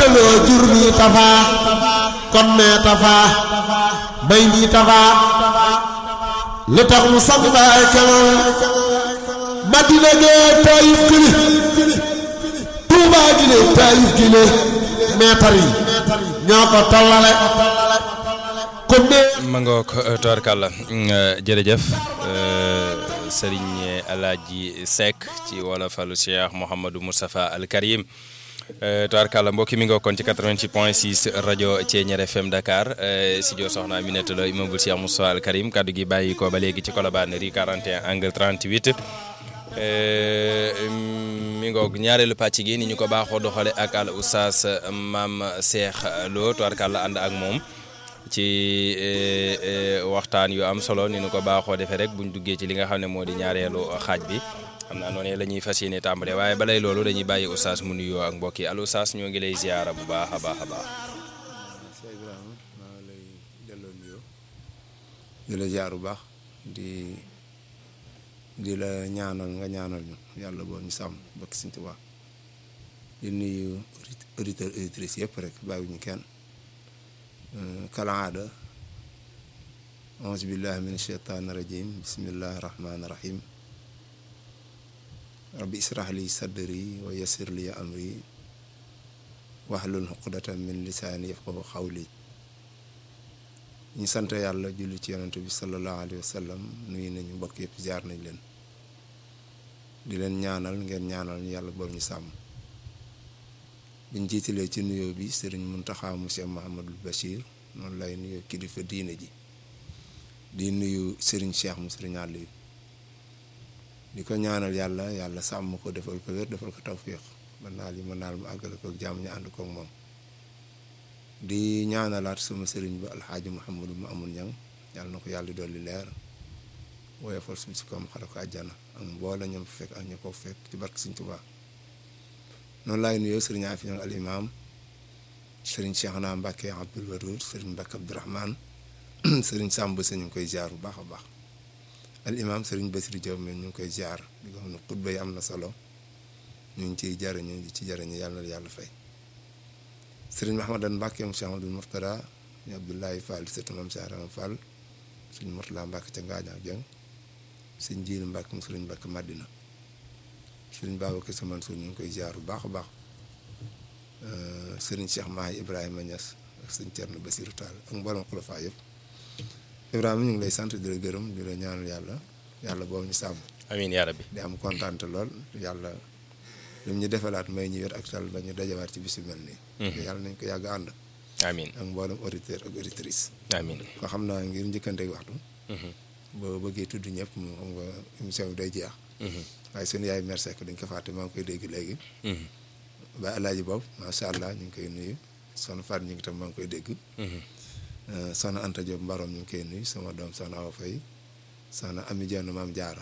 tëraloo jur mi tafaa kon nee tafaa bay nii tafaa lu tax mu sam baay kanam madina gee taayif gile tuubaa gile taayif gile meetar yi ñoo ko tollale kon nee ma nga ko tubaarkàlla jërëjëf sëriñ Alaaji Seck ci wolofalu Cheikh Mouhamadou Moustapha Al Karim tubaarkàlla mbokki mi nga kon ci 88 point 6 rajo Thiéniere FM Dakar studio Soxna Aminata Lo immeuble Cheikh Moustapha Al Karim kaddu gi bàyyi ko ba léegi ci Colobane rue 41 angle 38 mi ngoog ñaareelu pàcc gi ni ñu ko baaxoo doxale ak al oustaz maam Cheikh Lo tubaarkàlla ànd ak moom ci waxtaan yu am solo ni nu ko baaxoo defee rek buñ duggee ci li nga xam ne moo di ñaareelu xaaj bi xam naa noonu la ñuy fas yéene tàmbale waaye balay loolu dañuy bàyyi oustaz mu nuyoo ak mbokk yi al oustaz ñoo ngi lay ziyaara bu baax a baax a baax. Cheikh Ibrahima maa ngi lay delloo nuyoo di la ziar bu baax di di la ñaanal nga ñaanal ñu yàlla boo ñu sàmm bakk Sëñ Tuubaa di nuyu auditeurs auditrices yëpp rek bàyyiwuñu kenn. kalaada auzu billahi min asheytaani rajim bismillahi rahmaani rahim rabbi israh li sadri wa yassir li amri wahlul uqdatan min lisaani yafqahu xawli ñu sant yàlla julli ci yonent bi sallallahu alayhi wa sallam nuyu nañu mbokk yëpp ziar nañ leen di leen ñaanal ngeen ñaanal ñu yàlla boobu ñu sàmm biñ jiitalee ci nuyoo bi sëriñ Muntaxa monsieur Mahamadul Bachir noonu lay nuyoo kilifa diine ji di nuyu sëriñ Cheikh mu sëriñ Aliou di ko ñaanal yàlla yàlla sàmm ko defal ko wér defal ko tawfiq ba naal yi ma naal mu àggale ko jàmm ñu ànd koog moom di ñaanalaat sama sëriñ ba alxaaji Mouhamadou mu amul ñang yàlla na ko yàlla dolli leer woyofal suuf si koom xare ko àjjana ak mboola ñoom fekk ak ñu ko fekk ci barke Sëriñ Tuubaa noonu laay nuyoo sëriñ Afiya al imaam sëriñ Cheikhna Mbacke Abdoul Wadoud sëriñ Mbacke Abdourahmane sëriñ Samb si ñu ngi koy ziar bu baax a baax al imaam sëriñ Basiri Diop ñu ngi koy ziar di ko xam ne xutba yi am na solo ñu ngi ciy jariñu di ci jariñu yàlla na yàlla fay sëriñ Mahamadan Mbacke mu Cheikh Amadou Mourtada ñu Abdoulaye Fall di sëtu Maam Cheikh Rama Fall sëriñ Mourtala Mbacke ca Ngaañ ak Jeng sëriñ Jiili Mbacke mu sëriñ Mbacke Madina sëriñ Babacar Sy Mansour ñu ngi koy ziar bu baax a baax sëriñ Cheikh Mahi Ibrahima Niass ak sëriñ Thierno Bassirou Tall ak mboolem xulafaa yëpp Ibrahima ñu ngi lay sant di la gërëm di la ñaanal yàlla yàlla boobu ñu sàmm. amiin yaa rabbi di am kontaan lool yàlla lim ñu defalaat may ñu wér ak tal ba ñu dajawaat ci bis yu mel nii. yàlla nañ ko yàgg ànd. amiin ak mboolem auditeur ak auditrice. amiin ko xam naa ngir njëkkanteeg waxtu. boo bëggee tudd ñëpp moom xam nga émission bi day jeex. waaye sunu yaay merci ko dañ ko fàtte maa ngi koy dégg léegi. ba alaaji boobu macha allah ñu ngi koy nuyu soxna Fatou ñu ngi tam maa ngi koy dégg. soxna Anta Diop Mbarom ñu ngi koy nuyu sama doom soxna Awa Faye soxna Ami Dione maam Jaara